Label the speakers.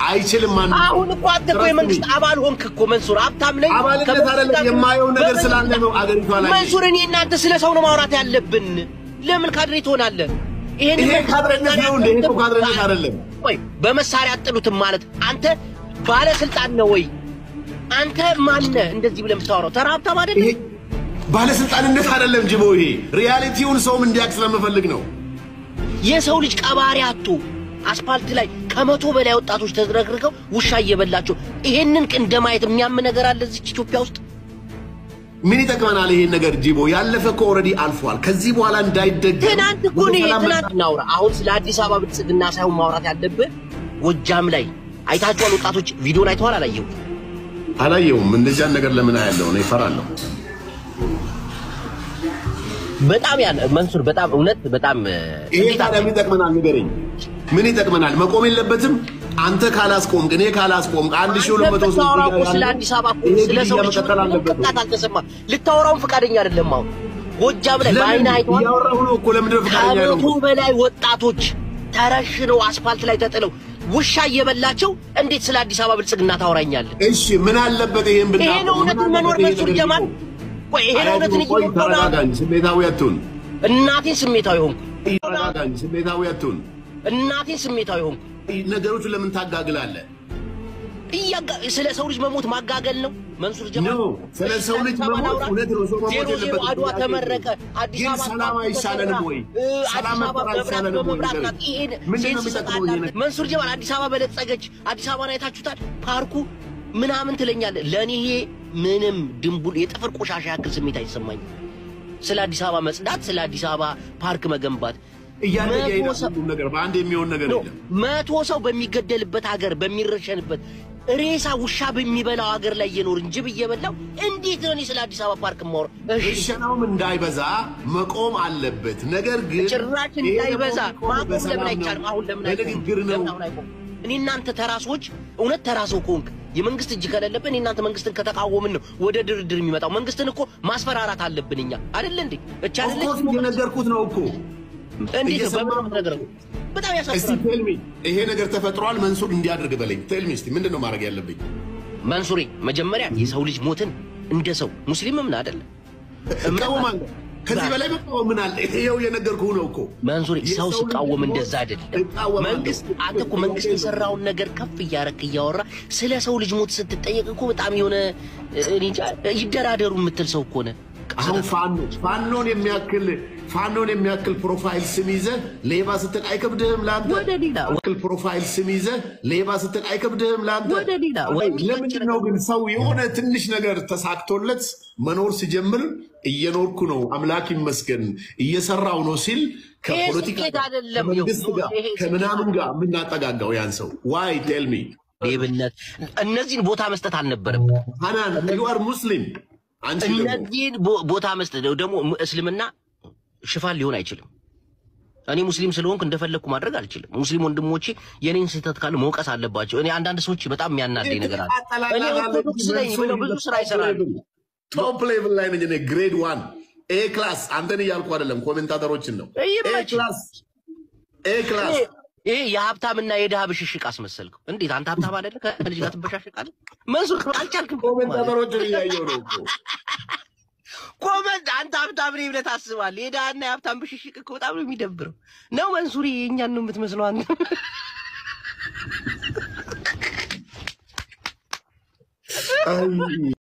Speaker 1: አይችልም። ማንም
Speaker 2: አሁን እኮ አንተ እኮ የመንግስት አባል ሆንክ እኮ መንሱር። ሀብታም ነኝ
Speaker 1: አባልነት
Speaker 2: ከመንግስት
Speaker 1: አይደለም
Speaker 2: ጋር-
Speaker 1: የማየው ነገር
Speaker 2: በመንግስት
Speaker 1: ስላለ ነው አገሪቷ ላይ
Speaker 2: መንሱር፣ እኔ እናንተ ስለ ሰው ነው ማውራት ያለብን። ለምን ካድሬ ትሆናለህ? ይሄን
Speaker 1: ይሄ ካድሬነት ነው እንዴ? ይሄ እኮ ካድሬነት አይደለም።
Speaker 2: ወይ በመሳሪያ አጥሉትም ማለት አንተ ባለስልጣን ነው ወይ? አንተ ማነህ እንደዚህ ብለህ የምታወራው? ተራ ሀብታም አይደለም?
Speaker 1: ይሄ ባለስልጣንነት አይደለም ጅቦ። ይሄ ሪያሊቲውን ሰውም እንዲያውቅ ስለምፈልግ ነው።
Speaker 2: የሰው ልጅ ቀባሪ አጡ አስፓልት ላይ ከመቶ በላይ ወጣቶች ተዝረክርከው ውሻ እየበላቸው ይሄንን ቅን እንደማየት የሚያም ነገር አለ እዚች ኢትዮጵያ ውስጥ?
Speaker 1: ምን ይጠቅመናል ይሄን ነገር ጅቦ? ያለፈ እኮ ኦልሬዲ አልፏል። ከዚህ በኋላ እንዳይደገም
Speaker 2: ትናንት እኮ ነው ይሄ ትናንት እናውራ። አሁን ስለ አዲስ አበባ ብልጽግና ሳይሆን ማውራት ያለብህ ጎጃም ላይ አይታችኋል። ወጣቶች ቪዲዮን አይተዋል? አላየሁም።
Speaker 1: አላየውም። እንደዚያን ነገር ለምን አያለው? ነው ይፈራለሁ።
Speaker 2: በጣም ያን መንሱር በጣም እውነት በጣም
Speaker 1: ይሄ
Speaker 2: እንዴት
Speaker 1: ታዲያ ምን ይጠቅመናል? ንገረኝ። ምን ይጠቅመናል? መቆም የለበትም። አንተ ካላስቆምክ፣ እኔ ካላስቆምክ አንድ ሺህ ሁለት መቶ ሰው
Speaker 2: ልታወራው እኮ
Speaker 1: ያለ-
Speaker 2: ስለ አዲስ አበባ እኮ
Speaker 1: ይሄ
Speaker 2: ስለ ሰው
Speaker 1: ግድያ
Speaker 2: ልጅ
Speaker 1: መቀጠል አለበት።
Speaker 2: ቅጣት አልተሰማም። ልታወራውም ፈቃደኛ አይደለም። አሁን ጎጃም ላይ
Speaker 1: ለምን
Speaker 2: በአይን አይተዋል።
Speaker 1: እያወራሁ ነው እኮ ለምንድን ነው ፈቃደኛ
Speaker 2: ከመቶ
Speaker 1: ያልሆንኩት?
Speaker 2: በላይ ወጣቶች ተረሽነው አስፋልት ላይ ተጥለው ውሻ እየበላቸው እንዴት ስለ አዲስ አበባ ብልጽግና ታወራኛለህ?
Speaker 1: እሺ ምን አለበት ይሄን ብናቆም?
Speaker 2: ይሄ ነው እውነትን
Speaker 1: ምን
Speaker 2: መኖር
Speaker 1: አለበት ይሄ
Speaker 2: መንሱር
Speaker 1: ነገር
Speaker 2: ጀማል።
Speaker 1: ቢቆም?
Speaker 2: ቆይ ይሄ ነው እውነትን
Speaker 1: ቆይ
Speaker 2: እየኖርኩ
Speaker 1: ተረጋጋ እንጂ ስሜታዊ አትሁን።
Speaker 2: እናቴን ስሜታዊ ሆንኩ።
Speaker 1: ተረጋጋ እንጂ ስሜታዊ አትሁን።
Speaker 2: እናቴን ስሜታዊ ሆንኩ።
Speaker 1: ነገሮቹ ለምን ታጋግላለህ?
Speaker 2: እያጋ ስለ ሰው ልጅ መሞት ማጋገል ነው መንሱር ጀማል።
Speaker 1: ኖ ስለ ሰው ልጅ መሞት እውነት ነው። ሰው መሞት
Speaker 2: ዜሮ ዜሮ
Speaker 1: የለበትም።
Speaker 2: አድዋ ተመረቀ። አዲስ
Speaker 1: ግን
Speaker 2: አበባ
Speaker 1: ሰላም አይሻለንም ወይ?
Speaker 2: እ፣
Speaker 1: ሰላም
Speaker 2: አዲስ አበባ
Speaker 1: መፍጠር
Speaker 2: መብራት
Speaker 1: አይሻለንም ወይ?
Speaker 2: በመብራት
Speaker 1: ንገረኝ።
Speaker 2: ናት። ይሄን
Speaker 1: ምንድን ነው
Speaker 2: ሴንስ
Speaker 1: የሚጠቅመው
Speaker 2: ይሰጣል።
Speaker 1: ይሄ ነገር?
Speaker 2: መንሱር ጀማል አዲስ አበባ በለጸገች። አዲስ አበባን አይታችሁታል? ፓርኩ ምናምን ትለኛለህ። ለእኔ ይሄ ምንም ድንቡል የጥፍር ቆሻሻ ያክል ስሜት አይሰማኝም። ስለ አዲስ አበባ መጽዳት፣ ስለ አዲስ አበባ ፓርክ መገንባት
Speaker 1: እያደገ
Speaker 2: መቶ
Speaker 1: ይሄዳል
Speaker 2: ሰው-
Speaker 1: ሁሉም ነገር በአንድ የሚሆን ነገር
Speaker 2: ኖ
Speaker 1: የለም።
Speaker 2: መቶ ሰው በሚገደልበት ሀገር በሚረሸንበት ሬሳ ውሻ በሚበላው ሀገር ላይ እየኖርን ጅብ እየበላው እንዴት ነው እኔ ስለ አዲስ አበባ ፓርክ ማወራ? እሺ
Speaker 1: እሸናውም እንዳይበዛ መቆም አለበት። ነገር ግን
Speaker 2: ጭራሽ
Speaker 1: ይሄ
Speaker 2: እንዳይበዛ
Speaker 1: ደግሞ
Speaker 2: ማቆም ለምን
Speaker 1: በሰላም
Speaker 2: አይቻልም?
Speaker 1: ነው፣
Speaker 2: አሁን ለምን
Speaker 1: በንግግር ነው።
Speaker 2: ለምን አሁን አይቆም? እኔ እናንተ ተራሶች እውነት ተራሰው ከሆንክ የመንግስት እጅ ከሌለብን እኔ እናንተ መንግስትን ከተቃወምን ነው ወደ ድርድር የሚመጣው። መንግስትን እኮ ማስፈራራት አለብን እኛ አይደለ እንዴ? እቻ አይደለ
Speaker 1: ኦፍኮርስ እየነገርኩት ነው እኮ
Speaker 2: እንዴት ነው
Speaker 1: እየሰማሁ
Speaker 2: በምን ነገር በጣም
Speaker 1: እስቲ
Speaker 2: ያሳፍራል።
Speaker 1: ቴልሚ ይሄ ነገር ተፈጥሯል፣ መንሱር እንዲያደርግ በለኝ። ቴልሚ እስቲ ምንድን ነው ማድረግ ያለብኝ?
Speaker 2: መንሱሬ መጀመሪያ የሰው ልጅ ሞትን እንደ ሰው ሙስሊምም ነው አይደለ?
Speaker 1: እቃወማለሁ። ከዚህ በላይ መቃወም ምን አለ? ይሄው የነገርኩህ ነው እኮ
Speaker 2: መንሱሬ ሰው
Speaker 1: የሰው
Speaker 2: ሲቃወም
Speaker 1: ልጅ
Speaker 2: እንደዛ አይደለም።
Speaker 1: እቃወማለሁ።
Speaker 2: መንግስት አንተ እኮ መንግስት የሰራውን ነገር ከፍ እያረክ እያወራ ስለ ሰው ልጅ ሞት ስትጠየቅ እኮ በጣም የሆነ እኔ እንጃ ይደራደሩ የምትል ሰው እኮ ነህ።
Speaker 1: አሁን ፋኖ ፋኖን የሚያክል ፋኖን የሚያክል ፕሮፋይል ስም ይዘህ ሌባ ስትል አይከብድህም ለአንተ?
Speaker 2: ወደ ሌላ
Speaker 1: ያክል ፕሮፋይል ስም ይዘህ ሌባ ስትል አይከብድህም ለአንተ?
Speaker 2: ወደ ሌላ
Speaker 1: አይ፣ ለምንድን ነው ግን ሰው የሆነ ትንሽ ነገር ተሳክቶለት መኖር ሲጀምር እየኖርኩ ነው አምላክ ይመስገን እየሰራው ነው ሲል ከፖለቲካ
Speaker 2: ስኬት
Speaker 1: ጋር
Speaker 2: አይደለም።
Speaker 1: ከመንግስት
Speaker 2: ይኸው፣
Speaker 1: ጋር
Speaker 2: ይሄ ስኬት
Speaker 1: ከምናምን ጋር የምናጠጋጋው ያን ሰው ዋይ ቴል ሚ
Speaker 2: ሌብነት እነዚህን ቦታ መስጠት አልነበረም።
Speaker 1: ሀናን ዩ አር ሙስሊም አንቺ ደግሞ
Speaker 2: እነዚህን ቦ- ቦታ መስጠት ደግሞ እስልምና ሽፋን ሊሆን አይችልም። እኔ ሙስሊም ስለሆንኩ እንደፈለግኩ ማድረግ አልችልም። ሙስሊም ወንድሞቼ የኔን ስህተት ካለ መውቀስ አለባቸው። እኔ አንዳንድ ሰዎች በጣም የሚያናደኝ ነገር አለ። እኔ ኦርቶዶክስ ነኝ ብለው ብዙ ስራ ይሰራሉ።
Speaker 1: ቶፕ ሌቭል ላይ ነኝ እኔ ግሬድ ዋን ኤ ክላስ አንተን እያልኩ አይደለም ኮሜንታተሮችን ነው ኤ
Speaker 2: ይመችህ።
Speaker 1: ክላስ ኤ ክላስ
Speaker 2: ይሄ- ይሄ የሀብታምና የድሃ ብሽሽቅ አስመሰልከው። እንዴት አንተ ሀብታም አይደለ? ከልጅ ጋር ትበሻሽቃለህ? መንሱር አልቻልክም።
Speaker 1: ኮሜንታተሮችን እያየሁ ነው እኮ
Speaker 2: ኮመንት አንተ ሀብታም ነኝ ብለህ ታስባለህ። የድሃና የሀብታም ብሽሽቅ እኮ በጣም ነው የሚደብረው። ነው መንሱሪ፣ የእኛን ነው የምትመስለው አንተ።
Speaker 1: አይ